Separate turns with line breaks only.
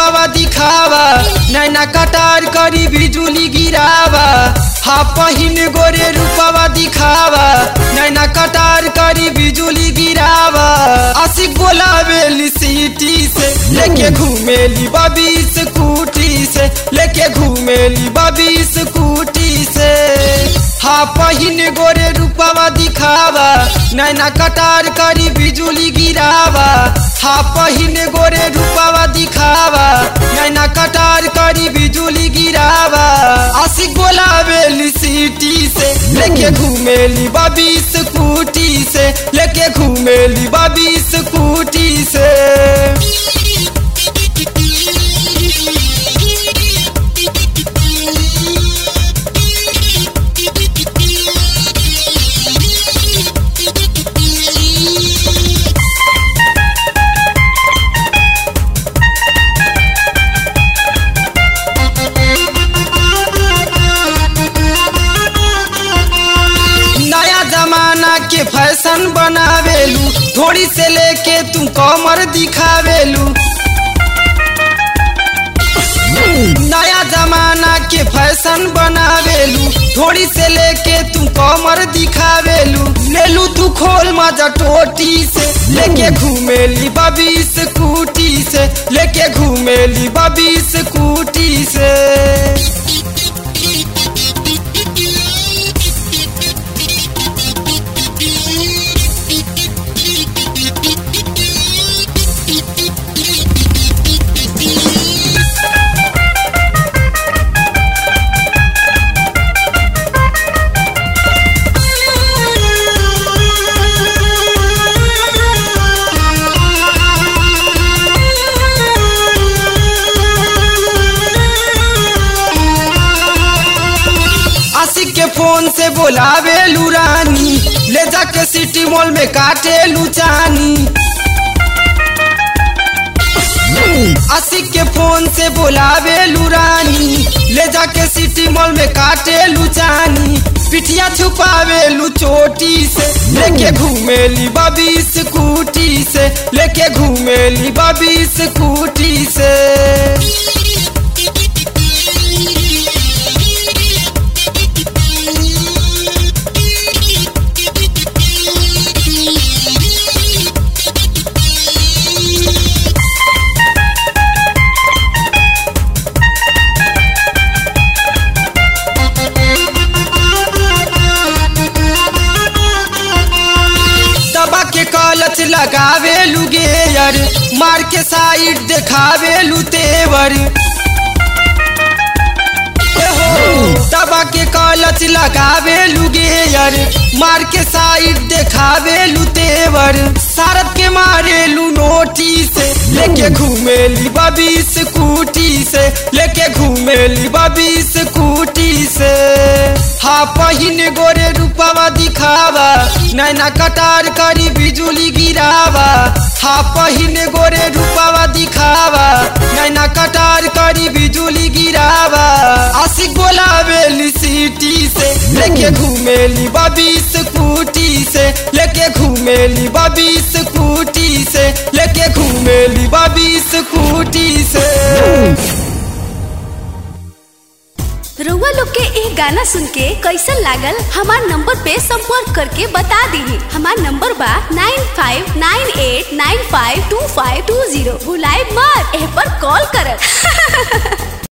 रूपावा दिखावा नैना कटार करी बिजुली गिरावा हा पहिन गोरे रूपावा दिखावा नैना कटार करी बिजुली गिरावा आशिक बोलावेली सीटी से लेके घूमेली बबी स्कूटी से लेके घूमेली बबी स्कूटी से हा पहिन गोरे रूपावा दिखावा नैना कटार करी बिजुली गिरावा हा पहिन गोरे रूपावा दिखावा नैना कटार करी बिजुली गिरावा आशिक बोलावेली सीटी से लेके घूमेली बबी स्कूटी से लेके घूमेली बबी स्कूटी से नया जमाना के फैशन बनावेलू थोड़ी से लेके तू कमर दिखावेलू नया जमाना के फैशन बनावेलू थोड़ी से लेके तू कमर दिखावेलू लेलू तू खोल मजा टोटी से लेके घूमेली बबी स्कूटी से लेके घूमेली बबी स्कूटी से आशिक के फोन से बोलावे रानी ले जाके सिटी मॉल में काटे लुचानी आशिक के फोन से बोलावे रानी ले जाके सिटी मॉल में काटे लुचानी पिठिया छुपावे लू चोटी से लेके घूमेली बबी स्कूटी से लेके घूमेली बबी स्कूटी से दबा के कलच लगावे गेयर मार के साइड देखावे तेवर दबा के कलच लगावे गेयर मार के साइड देखावे तेवर सारद के मारे लू नोटी से लेके घूमेली बबी स्कूटी से लेके घूमेली बबी स्कूटी से हा पहिन गोरे रूपावा दिखावा नैना कटार करी बिजुली गिरावा हा पहिन गोरे रूपावा दिखावा नैना कटार करी बिजुली गिरावा आशिक बोलावेली सीटी से लेके घूमेली बबी स्कूटी से लेके घूमेली बबी स्कूटी से लेके घूमेली बबी स्कूटी से
रउआ लोग के एक गाना सुन के कैसन लागल हमार नंबर पे संपर्क करके बता दी हमार नंबर बा nine five nine eight nine five two five two zero भुलाए मत एह पर कॉल कर